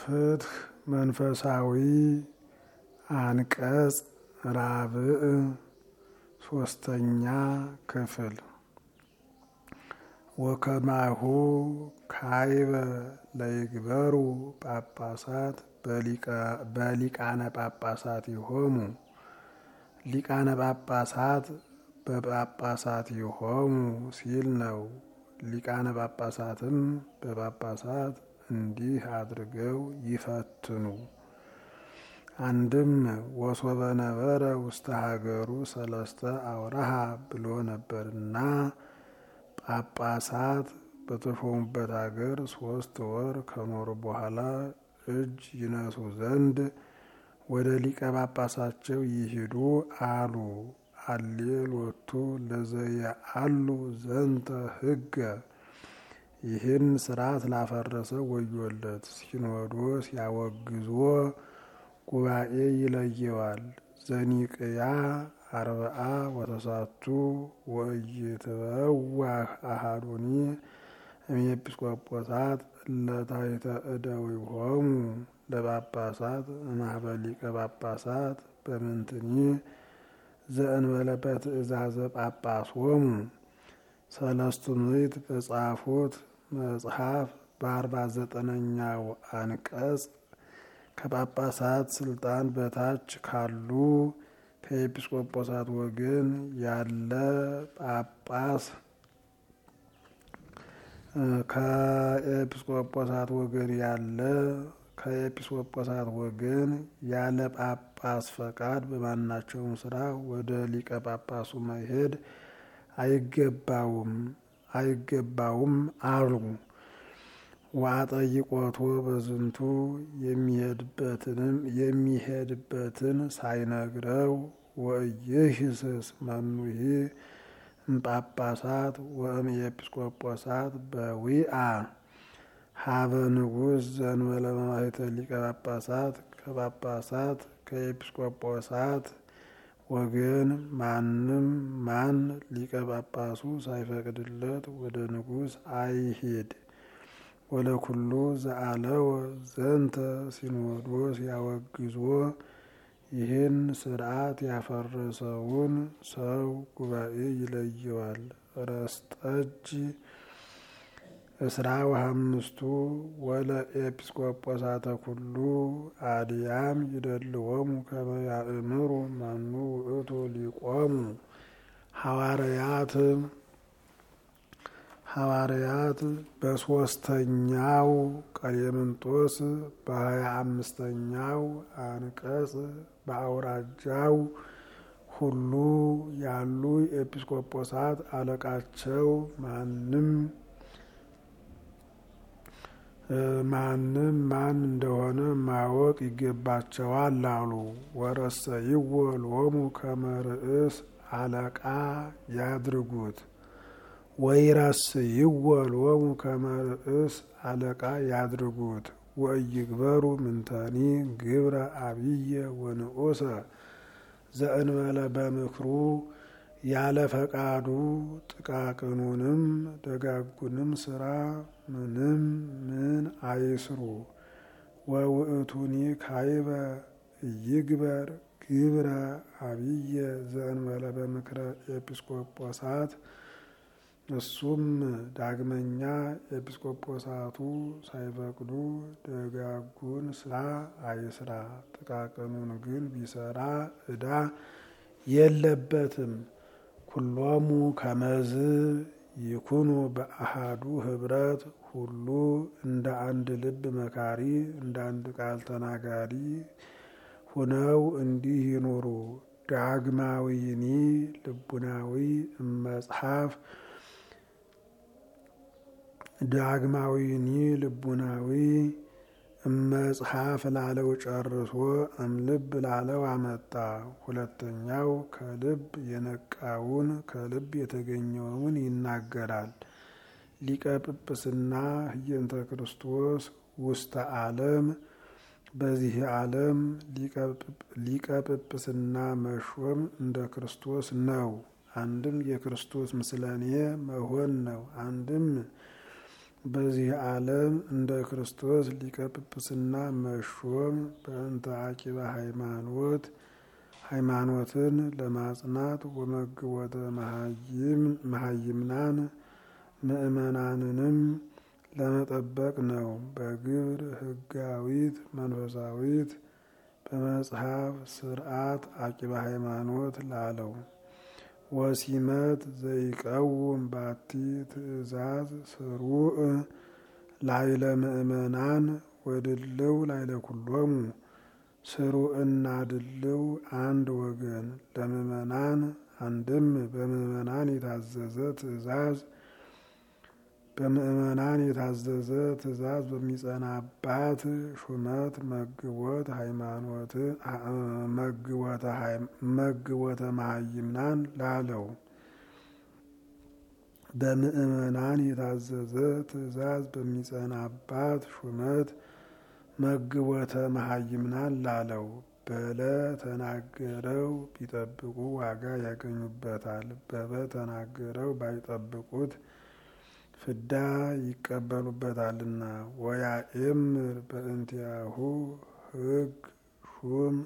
ፍትህ መንፈሳዊ አንቀጽ ራብዕ ሶስተኛ ክፍል ወከማሁ ካይበ ለይግበሩ ጳጳሳት በሊቃነ ጳጳሳት ይሆሙ ሊቃነ ጳጳሳት በጳጳሳት ይሆሙ ሲል ነው። ሊቃነ ጳጳሳትም በጳጳሳት እንዲህ አድርገው ይፈትኑ። አንድም ወሶበ ነበረ ውስተ ሀገሩ ሰለስተ አውራሃ ብሎ ነበርና ጳጳሳት በተሾሙበት ሀገር ሶስት ወር ከኖሩ በኋላ እጅ ይነሱ ዘንድ ወደ ሊቀ ጳጳሳቸው ይሂዱ አሉ። አሌሎቱ ለዘየአሉ ዘንተ ሕገ ይህን ስርዓት ላፈረሰ ወዮለት። ሲኖዶስ ያወግዞ ጉባኤ ይለየዋል። ዘኒቅያ አርብዓ ወተሳቱ ወኢይትበዋህ አሃዱኒ እምኤጲስቆጶሳት እለታሕተ እደዊሆሙ ለጳጳሳት እምኀበ ሊቀ ጳጳሳት በምንትኒ ዘእንበለ በትእዛዘ ጳጳሶሙ ሰለስቱ ምዕት በጻፉት መጽሐፍ በአርባ ዘጠነኛው አንቀጽ ከጳጳሳት ስልጣን በታች ካሉ ከኤጲስቆጶሳት ወገን ያለ ጳጳስ ከኤጲስቆጶሳት ወገን ያለ ከኤጲስቆጶሳት ወገን ያለ ጳጳስ ፈቃድ በማናቸውም ስራ ወደ ሊቀ ጳጳሱ መሄድ አይገባውም አይገባውም አሉ። ወአጠይቆቶ በዝንቱ የሚሄድበትንም የሚሄድበትን ሳይነግረው ወኢይህስስ መኑሂ እምጳጳሳት ወእም ኤጲስቆጶሳት በዊአ ሀበ ንጉሥ ዘእንበለ መባሕተ ሊቀ ጳጳሳት ከጳጳሳት ከኤጲስቆጶሳት ወገን ማንም ማን ሊቀ ጳጳሱ ሳይፈቅድለት ወደ ንጉሥ አይሂድ። ወለኩሉ ዘአለወ ዘንተ ሲኖዶስ ያወግዞ ይህን ስርዓት ያፈረሰውን ሰው ጉባኤ ይለየዋል። ረስጠጅ እስራ ወሀምስቱ ወለ ኤጲስቆጶሳተ ኩሉ አድያም ይደልዎሙ ከመ ያእምሩ መኑ ውእቱ ሊቆሙ ሐዋርያት ሐዋርያት በሶስተኛው ቀሌምንጦስ በሀያ አምስተኛው አንቀጽ በአውራጃው ሁሉ ያሉ ኤጲስቆጶሳት አለቃቸው ማንም ማንም ማን እንደሆነ ማወቅ ይገባቸዋል አሉ። ወረሰይዎ ሎሙ ከመ ርእስ አለቃ ያድርጉት ወይረስይዎ ሎሙ ከመ ርእስ አለቃ ያድርጉት። ወኢይግበሩ ምንተኒ ግብረ አብየ ወንዑሰ ዘእንበለ በምክሩ ያለ ፈቃዱ ጥቃቅኑንም ደጋጉንም ስራ ምንም ምን አይስሩ። ወውእቱኒ ካይበ ይግበር ግብረ አብየ ዘእንበለ በምክረ ኤጲስቆጶሳት እሱም ዳግመኛ ኤጲስቆጶሳቱ ሳይፈቅዱ ደጋጉን ስራ አይስራ። ጥቃቅኑን ግን ቢሰራ ዕዳ የለበትም። ኩሎሙ ከመዝ ይኩኑ በአሃዱ ህብረት ሁሉ እንደ አንድ ልብ መካሪ እንደ አንድ ቃል ተናጋሪ ሁነው እንዲህ ይኑሩ። ዳግማዊኒ ልቡናዊ እመጽሐፍ ዳግማዊኒ ልቡናዊ እመጽሐፍ ላለው ጨርሶ እምልብ ላለው አመጣ። ሁለተኛው ከልብ የነቃውን ከልብ የተገኘውን ይናገራል። ሊቀ ጵጵስና ህየንተ ክርስቶስ ውስተ ዓለም በዚህ ዓለም ሊቀ ጵጵስና መሾም እንደ ክርስቶስ ነው። አንድም የክርስቶስ ምስለኔ መሆን ነው። አንድም በዚህ ዓለም እንደ ክርስቶስ ሊቀ ጵጵስና መሾም በእንተ አቂበ ሃይማኖት ሃይማኖትን ለማጽናት ወመግቦተ መሀይምናን ምእመናንንም ለመጠበቅ ነው። በግብር ሕጋዊት መንፈሳዊት በመጽሐፍ ስርዓት አቂበ ሃይማኖት ላለው ወሲመት ዘይቀውም ባቲ ትእዛዝ ስሩዕ ላይለ ምእመናን ወድልው ላይለ ኩሎሙ ስሩዕና ድልው አንድ ወገን ለምእመናን አንድም በምእመናን የታዘዘ ትእዛዝ በምእመናን የታዘዘ ትእዛዝ በሚጸናባት ሹመት መግቦት ሃይማኖት መግቦተ መሀይምናን ላለው በምእመናን የታዘዘ ትእዛዝ በሚጸናባት ሹመት መግቦተ መሀይምናን ላለው በለ ተናገረው ቢጠብቁ ዋጋ ያገኙበታል። በበ ተናገረው ባይጠብቁት ፍዳ ይቀበሉበታልና። ወያኤምር በእንቲአሁ ሕግ ሹም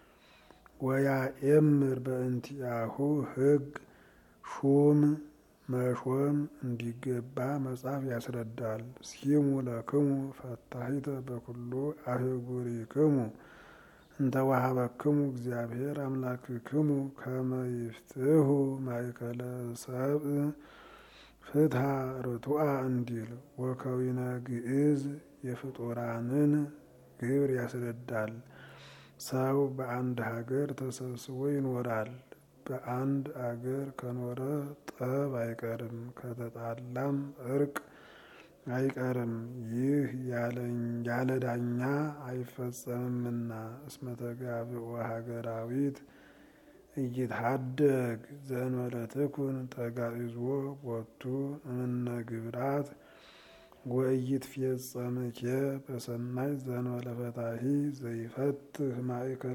ወያኤምር በእንቲአሁ ሕግ ሹም መሾም እንዲገባ መጽሐፍ ያስረዳል። ሲሙ ለክሙ ፈታሂተ በኩሉ አህጉሪክሙ እንተ ወሀበክሙ እግዚአብሔር አምላክክሙ ከመ ይፍትሑ ማእከለ ሰብእ ፍትሐ ርቱዐ እንዲል ወከዊነ ግዕዝ የፍጡራንን ግብር ያስረዳል። ሰው በአንድ ሀገር ተሰብስቦ ይኖራል። በአንድ አገር ከኖረ ጠብ አይቀርም፣ ከተጣላም እርቅ አይቀርም። ይህ ያለ ዳኛ አይፈጸምምና እስመ ተጋብኦ ሀገራዊት እይትሀደግ ዘእንበለ ትኩን ተጋዕዝዎ ቦቱ እምነ ግብራት ወኢይትፌጸምኬ በሰናይ ዘእንበለ ፈታሒ ዘይፈትህ ማእከለ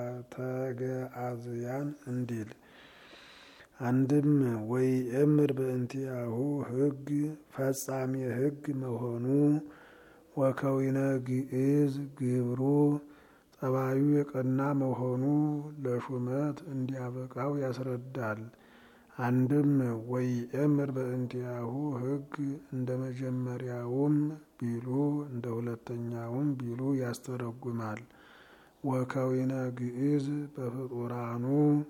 ተገአዝያን እንዲል አንድም ወይእምር በእንቲአሁ ሕግ ፈጻሜ ሕግ መሆኑ ወከዊነ ግዕዝ ግብሩ ጠባዩ የቀና መሆኑ ለሹመት እንዲያበቃው ያስረዳል። አንድም ወይእምር በእንቲአሁ ሕግ እንደ መጀመሪያውም ቢሉ እንደ ሁለተኛውም ቢሉ ያስተረጉማል። ወከዊነ ግዕዝ በፍጡራኑ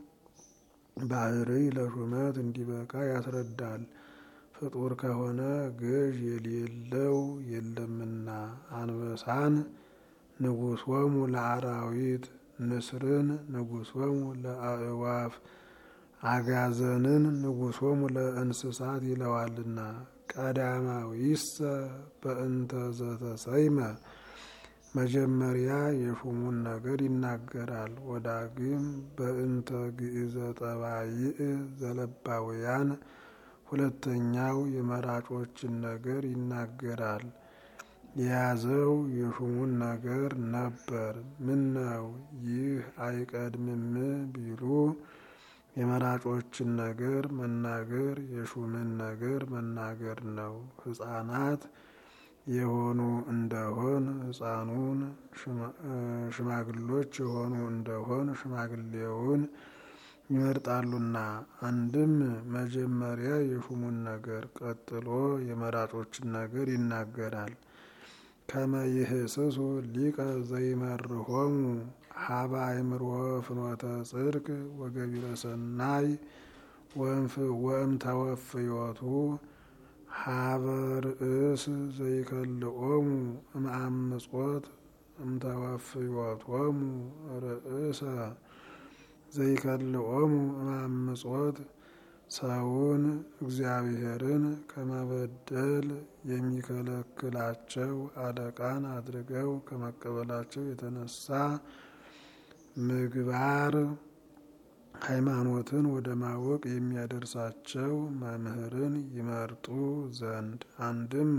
ባህርይ ለሹመት እንዲበቃ ያስረዳል። ፍጡር ከሆነ ገዥ የሌለው የለምና አንበሳን ንጉሶሙ ለአራዊት፣ ንስርን ንጉሶሙ ለአእዋፍ፣ አጋዘንን ንጉሶሙ ለእንስሳት ይለዋልና። ቀዳማዊሰ በእንተ ዘተሰይመ መጀመሪያ የሹሙን ነገር ይናገራል። ወዳግም በእንተ ግዕዘ ጠባይእ ዘለባውያን ሁለተኛው የመራጮችን ነገር ይናገራል። የያዘው የሹሙን ነገር ነበር። ምን ነው ይህ አይቀድምም ቢሉ የመራጮችን ነገር መናገር የሹምን ነገር መናገር ነው። ሕፃናት የሆኑ እንደሆን ሕፃኑን፣ ሽማግሎች የሆኑ እንደሆን ሽማግሌውን ይመርጣሉና። አንድም መጀመሪያ የሹሙን ነገር ቀጥሎ የመራጮችን ነገር ይናገራል። ከመ ይህስሱ ሊቀ ዘይመርሆሙ ሀበ አእምሮ ፍኖተ ጽድቅ ወገቢረ ሰናይ ወእምተወፍዮቱ ሀበ ርእስ ዘይከልኦሙ እምአምጾት እምተወፍዮቶሙ ርእሰ ዘይከልኦሙ እምአምጾት ሰውን እግዚአብሔርን ከመበደል የሚከለክላቸው አለቃን አድርገው ከመቀበላቸው የተነሳ ምግባር ሃይማኖትን ወደ ማወቅ የሚያደርሳቸው መምህርን ይመርጡ ዘንድ አንድም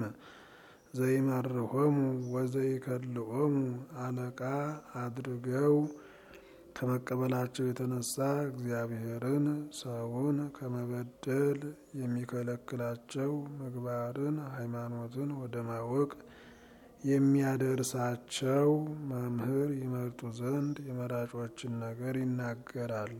ዘይመርሆሙ ወዘይከልኦሙ አለቃ አድርገው ከመቀበላቸው የተነሳ እግዚአብሔርን ሰውን ከመበደል የሚከለክላቸው ምግባርን፣ ሃይማኖትን ወደ ማወቅ የሚያደርሳቸው መምህር ይመርጡ ዘንድ የመራጮችን ነገር ይናገራል።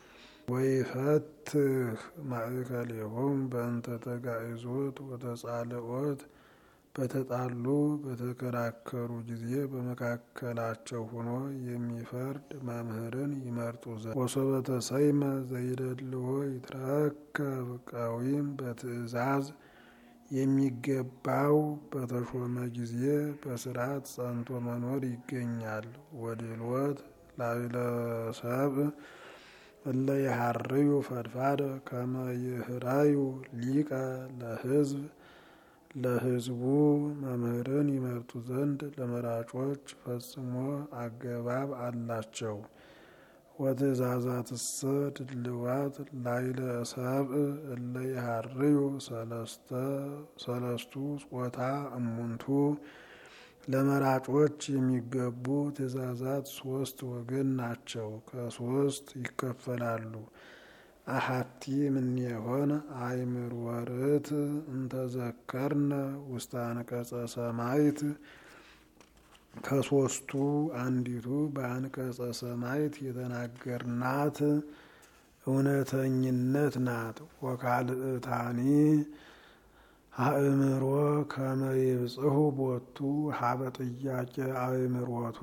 ወይፈትህ ማእከሌሆም በእንተ ተጋእዞት ወተጻልኦት በተጣሉ በተከራከሩ ጊዜ በመካከላቸው ሆኖ የሚፈርድ መምህርን ይመርጡ ዘንድ ወሶበ ተሰይመ ዘይደልዎ ይትረከብ ቀዊም በትእዛዝ የሚገባው በተሾመ ጊዜ በስርዓት ጸንቶ መኖር ይገኛል። ወድልወት ላይለሰብ እለ የሀርዩ ፈድፋድ ከመ ይህራዩ ሊቀ ለሕዝብ ለሕዝቡ መምህርን ይመርጡ ዘንድ ለመራጮች ፈጽሞ አገባብ አላቸው። ወትእዛዛትሰ ድልዋት ላይለ ሰብእ እለ የሀርዩ ሰለስቱ ጾታ እሙንቱ ለመራጮች የሚገቡ ትእዛዛት ሶስት ወገን ናቸው፣ ከሶስት ይከፈላሉ። አሐቲ እምኔሆን አእምር ወርት እንተዘከርነ ውስተ አንቀጸ ሰማይት ከሶስቱ አንዲቱ በአንቀጸ ሰማይት የተናገርናት እውነተኝነት ናት። ወካልእታኒ አእምሮ ከመ ይብጽሑ ቦቱ ሀበ ጥያቄ አእምሮቱ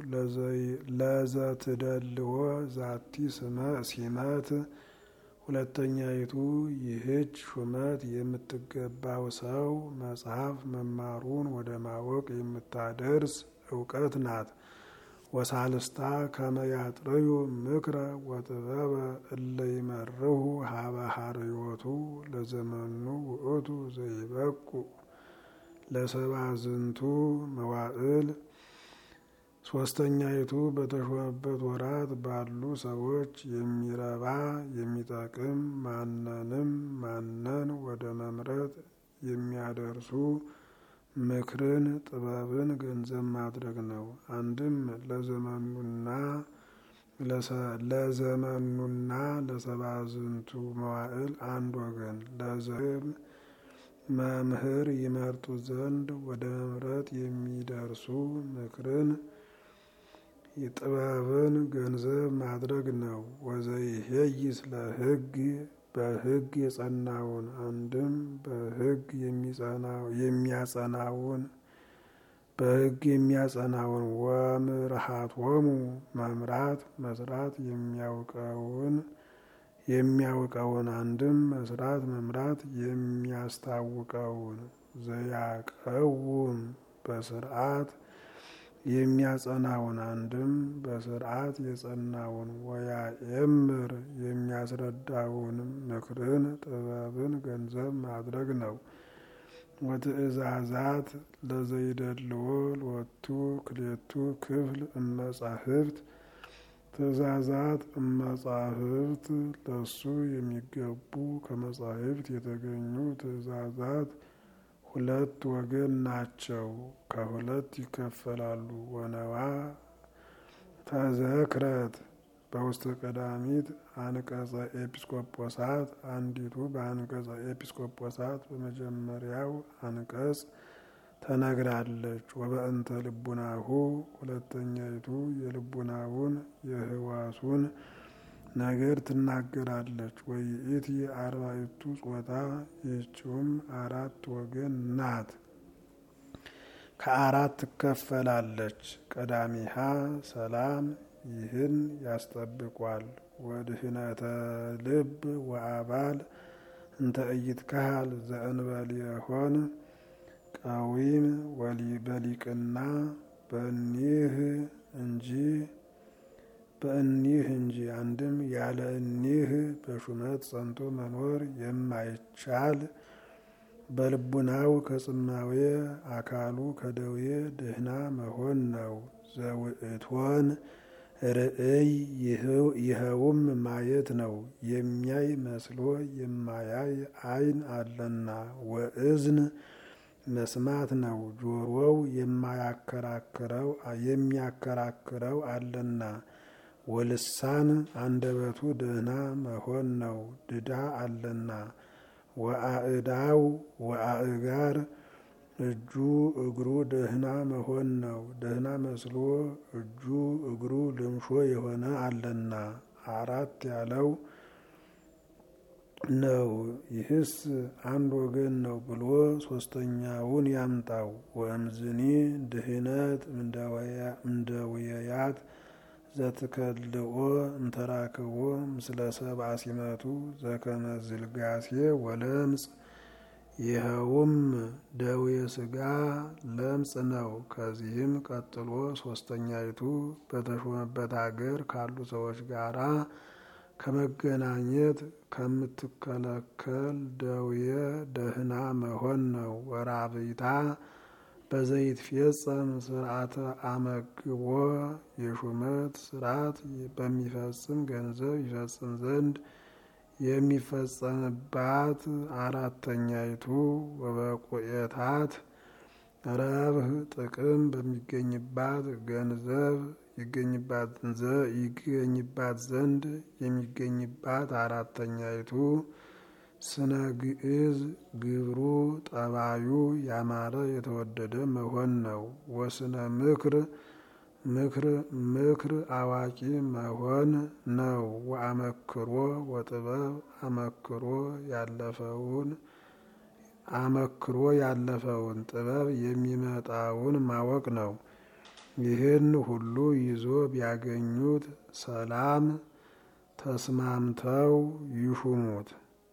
ለዘትደልዎ ዛቲ ስመ ሲመት ሁለተኛይቱ ይህች ሹመት የምትገባው ሰው መጽሐፍ መማሩን ወደ ማወቅ የምታደርስ እውቀት ናት። ወሳልስታ ከመያጥርዩ ምክረ ወጥበበ እለ ይመርሁ ሀበ ሀርዮቱ ለዘመኑ ውእቱ ዘይበቁ ለሰባ ዝንቱ መዋዕል ሶስተኛይቱ በተሾመበት ወራት ባሉ ሰዎች የሚረባ የሚጠቅም ማንንም ማነን ወደ መምረጥ የሚያደርሱ ምክርን ጥበብን ገንዘብ ማድረግ ነው። አንድም ለዘመኑና ለዘመኑና ለሰባ ዝንቱ መዋዕል አንድ ወገን ለዘብ መምህር ይመርጡ ዘንድ ወደ መምረጥ የሚደርሱ ምክርን ጥበብን ገንዘብ ማድረግ ነው። ወዘይሄይስ ለሕግ በሕግ የጸናውን አንድም በሕግ የሚያጸናውን በሕግ የሚያጸናውን ወምርሃቶሙ መምራት መስራት የሚያውቀውን የሚያውቀውን አንድም መስራት መምራት የሚያስታውቀውን ዘያቀውም በስርዓት የሚያጸናውን አንድም በስርዓት የጸናውን ወያኤምር የሚያስረዳውን ምክርን ጥበብን ገንዘብ ማድረግ ነው። ወትእዛዛት ለዘይደልዎ ሎቱ ክሌቱ ክፍል እመጻሕፍት ትእዛዛት እመጻሕፍት ለሱ የሚገቡ ከመጻሕፍት የተገኙ ትእዛዛት ሁለት ወገን ናቸው፣ ከሁለት ይከፈላሉ። ወነዋ ተዘክረት በውስተ ቀዳሚት አንቀጸ ኤጲስቆጶሳት አንዲቱ በአንቀጸ ኤጲስቆጶሳት በመጀመሪያው አንቀጽ ተነግራለች። ወበእንተ ልቡናሁ ሁለተኛይቱ የልቡናውን የህዋሱን ነገር ትናገራለች። ወይእቲ አርባዕቱ ጾታ ይህችውም አራት ወገን ናት፣ ከአራት ትከፈላለች። ቀዳሚሃ ሰላም ይህን ያስጠብቋል። ወድህነተ ልብ ወአባል እንተ ኢይትከሃል ዘእንበል የሆን ቀዊም በሊቅና በኒህ እንጂ በእኒህ እንጂ አንድም ያለ እኒህ በሹመት ጸንቶ መኖር የማይቻል በልቡናው ከጽማዌ አካሉ ከደዌ ድህና መሆን ነው። ዘውእቶን ርእይ ይኸውም ማየት ነው። የሚያይ መስሎ የማያይ ዓይን አለና። ወእዝን መስማት ነው። ጆሮው የማያከራክረው የሚያከራክረው አለና። ወልሳን አንደበቱ ደህና መሆን ነው ድዳ አለና። ወአእዳው ወአእጋር እጁ እግሩ ደህና መሆን ነው ደህና መስሎ እጁ እግሩ ልምሾ የሆነ አለና። አራት ያለው ነው። ይህስ አንድ ወገን ነው ብሎ ሶስተኛውን ያምጣው። ወእምዝኒ ድህነት እምደውየያት ዘትከልኦ እንተራክቦ ምስለ ሰብአ ሲመቱ ዘከመ ዝልጋሴ ወለምጽ ይኸውም ደዌ ስጋ ለምጽ ነው። ከዚህም ቀጥሎ ሶስተኛይቱ በተሾመበት አገር ካሉ ሰዎች ጋራ ከመገናኘት ከምትከለከል ደዌ ደህና መሆን ነው። ወራብይታ በዘይት ፌጸም ስርዓተ አመግቦ የሹመት ስርዓት በሚፈጽም ገንዘብ ይፈጽም ዘንድ የሚፈጸምባት አራተኛይቱ ወበቁኤታት ረብህ ጥቅም በሚገኝባት ገንዘብ ይገኝባት ዘንድ የሚገኝባት አራተኛይቱ ስነ ግዕዝ ግብሩ ጠባዩ ያማረ የተወደደ መሆን ነው። ወስነ ምክር ምክር ምክር አዋቂ መሆን ነው። ወአመክሮ ወጥበብ አመክሮ ያለፈውን አመክሮ ያለፈውን ጥበብ የሚመጣውን ማወቅ ነው። ይህን ሁሉ ይዞ ቢያገኙት ሰላም ተስማምተው ይሹሙት።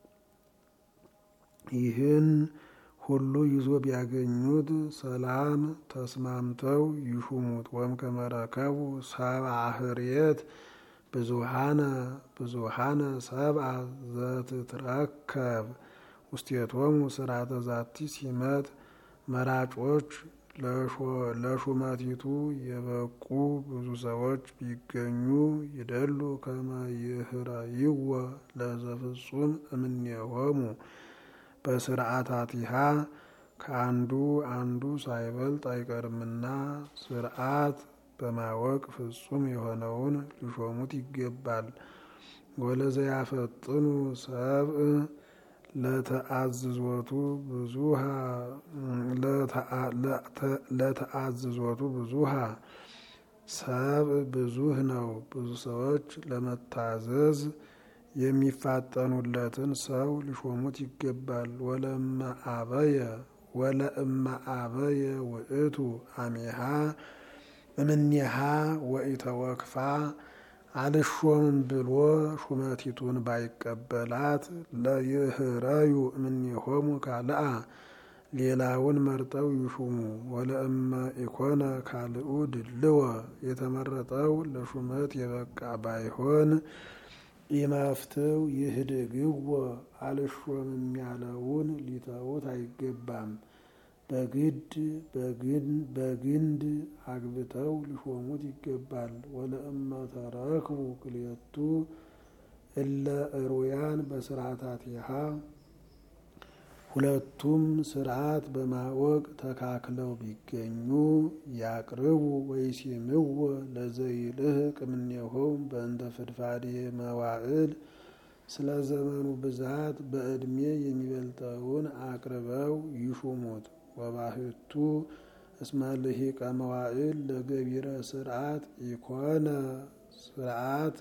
ይህን ሁሉ ይዞ ቢያገኙት ሰላም ተስማምተው ይሹሙት። ወም ከመረከቡ ሰብአ ህርየት ብዙሃነ ብዙሃነ ሰብአ ዘትትረከብ ውስቴቶሙ ስርዓተ ዛቲ ሲመት መራጮች ለሹመቲቱ የበቁ ብዙ ሰዎች ቢገኙ ይደሉ ከመ ይህረይዎ ለዘፍጹም እምኔሆሙ በስርዓታቲሃ ከአንዱ አንዱ ሳይበልጥ አይቀርምና ስርዓት በማወቅ ፍጹም የሆነውን ሊሾሙት ይገባል። ወለዘያፈጥኑ ሰብእ ለተአዝዞቱ ብዙሃ ለተአዝዞቱ ብዙሃ ሰብእ ብዙህ ነው። ብዙ ሰዎች ለመታዘዝ የሚፋጠኑለትን ሰው ሊሾሙት ይገባል። ወለእመ አበየ ወለእመ አበየ ውእቱ አሜሃ እምኔሃ ወኢተወክፋ አልሾምም ብሎ ሹመቲቱን ባይቀበላት ለይህረዩ እምኔሆሙ ካልአ ሌላውን መርጠው ይሹሙ። ወለእመ ኢኮነ ካልኡ ድልወ የተመረጠው ለሹመት የበቃ ባይሆን ኢመፍትው ይህድግዎ አልሾምም ያለውን ሊተውት አይገባም። በግድ በግንድ አግብተው ሊሾሙት ይገባል። ወለእመ ተረክቡ ክልኤቱ እለ እሩያን በስርዓታቲሃ ሁለቱም ስርዓት በማወቅ ተካክለው ቢገኙ ያቅርቡ ወይሲምዎ ለዘይልህቅ እምኔሆሙ በእንተ ፍድፋዴ መዋዕል ስለ ዘመኑ ብዛት በዕድሜ የሚበልጠውን አቅርበው ይሹሙት። ወባህቱ እስመ ልሂቀ መዋዕል ለገቢረ ስርዓት ኢኮነ ስርዓት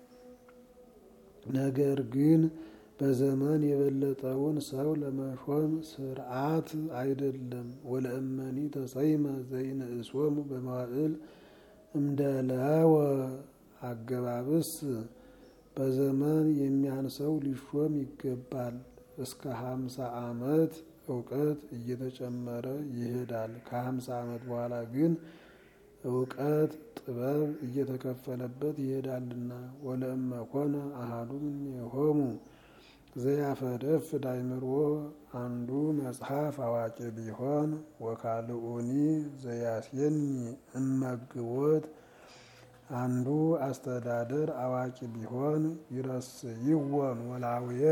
ነገር ግን በዘመን የበለጠውን ሰው ለመሾም ስርዓት አይደለም። ወለእመኒ ተሰይመ ዘይንእሶሙ በመዋዕል እምደለወ አገባብስ በዘመን የሚያንሰው ሊሾም ይገባል። እስከ ሀምሳ ዓመት እውቀት እየተጨመረ ይሄዳል። ከሀምሳ ዓመት በኋላ ግን እውቀት ጥበብ እየተከፈለበት ይሄዳልና። ወለእመ ኮነ አሐዱ እምኔሆሙ ዘያፈደፍድ አእምሮ አንዱ መጽሐፍ አዋቂ ቢሆን ወካልኡኒ ዘያስየኒ እመግቦት አንዱ አስተዳደር አዋቂ ቢሆን ይረስይዎን ወላውየ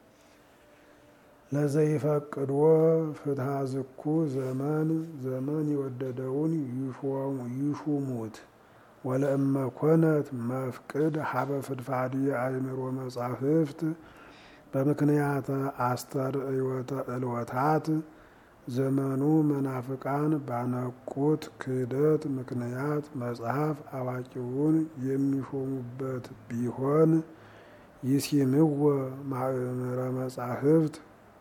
ለዘይፈቅድዎ ፍትሐ ዝኩ ዘመን ዘመን የወደደውን ይሹሙት። ወለእመ ኮነት መፍቅድ ሀበ ፍድፋዲ አእምሮ መጻሕፍት በምክንያተ አስተርእዮተ እልወታት ዘመኑ መናፍቃን ባነቁት ክህደት ምክንያት መጽሐፍ አዋቂውን የሚሾሙበት ቢሆን ይሲምወ ማእምረ መጻሕፍት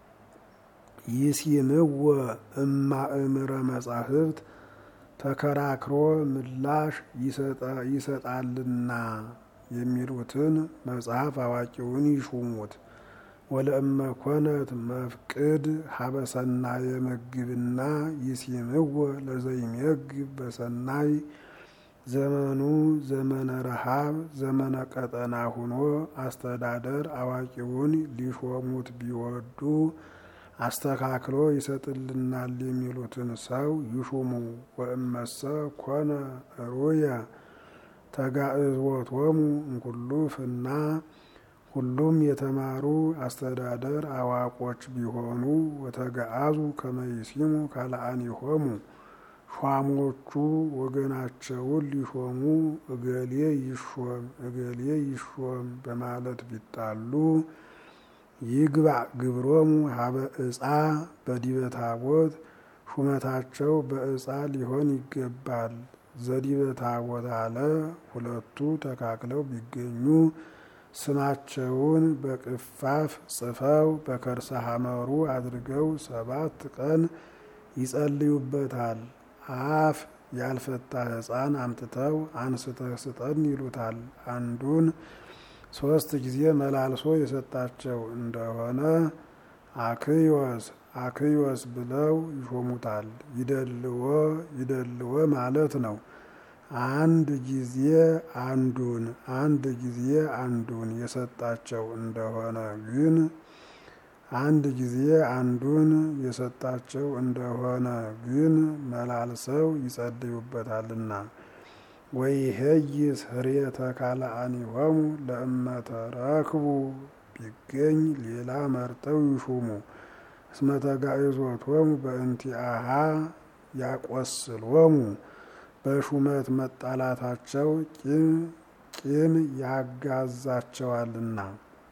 ይሲምወ እማእምረ መጻሕፍት ተከራክሮ ምላሽ ይሰጣልና የሚሉትን መጽሐፍ አዋቂውን ይሹሙት። ወለእመ ኮነት መፍቅድ ሀበሰናየ መግብና ይሲምወ ለዘይሜግብ በሰናይ ዘመኑ ዘመነ ረሃብ ዘመነ ቀጠና ሁኖ አስተዳደር አዋቂውን ሊሾሙት ቢወዱ አስተካክሎ ይሰጥልናል የሚሉትን ሰው ይሹሙ። ወእመሰ ኮነ ሩየ ተጋእዝወቶሙ እንኩሉ ፍና ሁሉም የተማሩ አስተዳደር አዋቆች ቢሆኑ ወተገአዙ ከመይሲሙ ካልአኒሆሙ ሿሞቹ ወገናቸውን ሊሾሙ እገሌ ይሾም እገሌ ይሾም በማለት ቢጣሉ ይግባእ ግብሮሙ ሀበ ዕፃ በዲበ ታቦት ሹመታቸው በዕፃ ሊሆን ይገባል። ዘዲበ ታቦት አለ ሁለቱ ተካክለው ቢገኙ ስማቸውን በቅፋፍ ጽፈው በከርሰ ሐመሩ አድርገው ሰባት ቀን ይጸልዩበታል። አፍ ያልፈታ ሕፃን አምጥተው አንስተህ ስጠን ይሉታል። አንዱን ሶስት ጊዜ መላልሶ የሰጣቸው እንደሆነ አክዮስ አክዮስ ብለው ይሾሙታል። ይደልዎ ይደልዎ ማለት ነው። አንድ ጊዜ አንዱን አንድ ጊዜ አንዱን የሰጣቸው እንደሆነ ግን አንድ ጊዜ አንዱን የሰጣቸው እንደሆነ ግን መላልሰው ይጸልዩበታልና ወይሄይስ ህርየተ ካልአኒሆሙ ለእመተ ረክቡ ቢገኝ ሌላ መርጠው ይሹሙ። እስመ ተጋእዞቶሙ በእንቲአሃ ያቆስሎሙ በሹመት መጣላታቸው ቂም ያጋዛቸዋልና።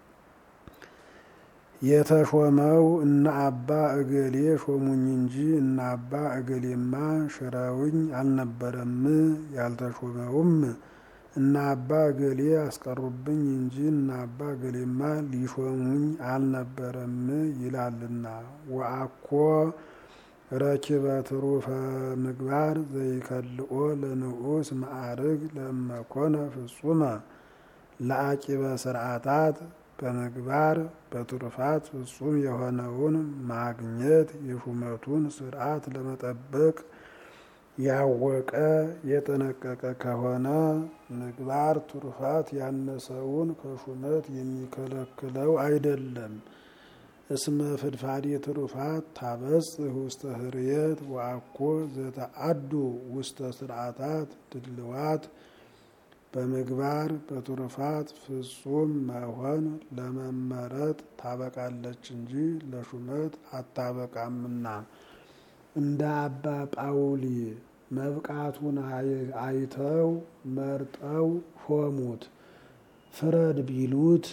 የተሾመው እነ አባ እገሌ ሾሙኝ እንጂ እነ አባ እገሌማ ሽረውኝ አልነበረም። ያልተሾመውም እነ አባ እገሌ አስቀሩብኝ እንጂ እነ አባ እገሌማ ሊሾሙኝ አልነበረም ይላልና። ወአኮ ረኪበ ትሩፈ ምግባር ዘይከልኦ ለንዑስ ማዕርግ ለእመኮነ ፍጹመ ለአቂበ ስርዓታት በምግባር በትሩፋት ፍጹም የሆነውን ማግኘት የሹመቱን ስርዓት ለመጠበቅ ያወቀ የጠነቀቀ ከሆነ ምግባር ትሩፋት ያነሰውን ከሹመት የሚከለክለው አይደለም። እስመ ፍድፋዴ ትሩፋት ታበጽሕ ውስተ ህርየት ወአኮ ዘተአዱ ውስተ ስርዓታት ድልዋት በምግባር በትሩፋት ፍጹም መሆን ለመመረጥ ታበቃለች እንጂ ለሹመት አታበቃምና። እንደ አባ ጳውሊ መብቃቱን አይተው መርጠው ሾሙት። ፍረድ ቢሉት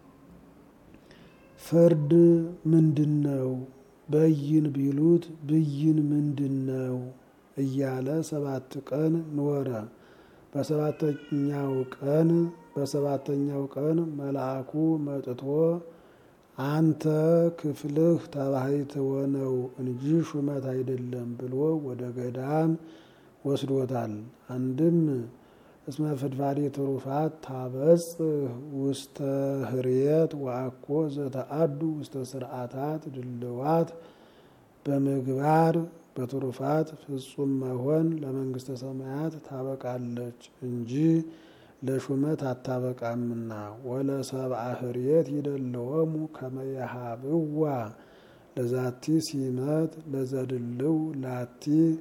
ፍርድ ምንድን ነው? በይን ቢሉት ብይን ምንድን ነው? እያለ ሰባት ቀን ኖረ። በሰባተኛው ቀን በሰባተኛው ቀን መልአኩ መጥቶ አንተ ክፍልህ ተባሕትዎ ነው እንጂ ሹመት አይደለም ብሎ ወደ ገዳም ወስዶታል። አንድም እስመ ፍድፋዴ ትሩፋት ታበጽሕ ውስተ ህርየት ወአኮ ዘተአዱ ውስተ ስርዓታት ድልዋት በምግባር በትሩፋት ፍጹም መሆን ለመንግስተ ሰማያት ታበቃለች እንጂ ለሹመት አታበቃምና። ወለሰብአ ህርየት ይደልዎሙ ከመ የሀብዋ ለዛቲ ሲመት ለዘድልው ላቲ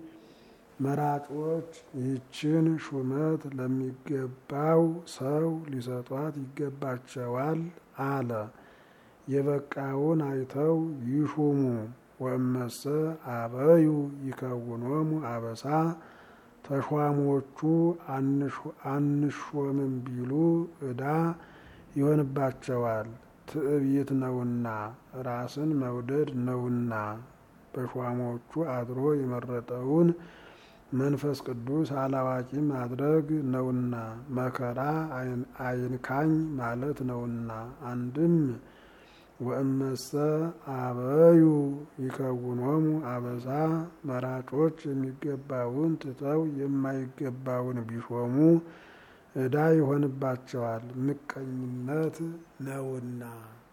መራጮች ይህችን ሹመት ለሚገባው ሰው ሊሰጧት ይገባቸዋል አለ። የበቃውን አይተው ይሹሙ። ወእመሰ አበዩ ይከውኖሙ አበሳ ተሿሞቹ አንሾምም ቢሉ ዕዳ ይሆንባቸዋል። ትዕቢት ነውና ራስን መውደድ ነውና በሿሞቹ አድሮ የመረጠውን መንፈስ ቅዱስ አላዋቂ ማድረግ ነውና መከራ አይንካኝ ማለት ነውና። አንድም ወእመሰ አበዩ ይከውኖሙ አበዛ መራጮች የሚገባውን ትተው የማይገባውን ቢሾሙ ዕዳ ይሆንባቸዋል፣ ምቀኝነት ነውና።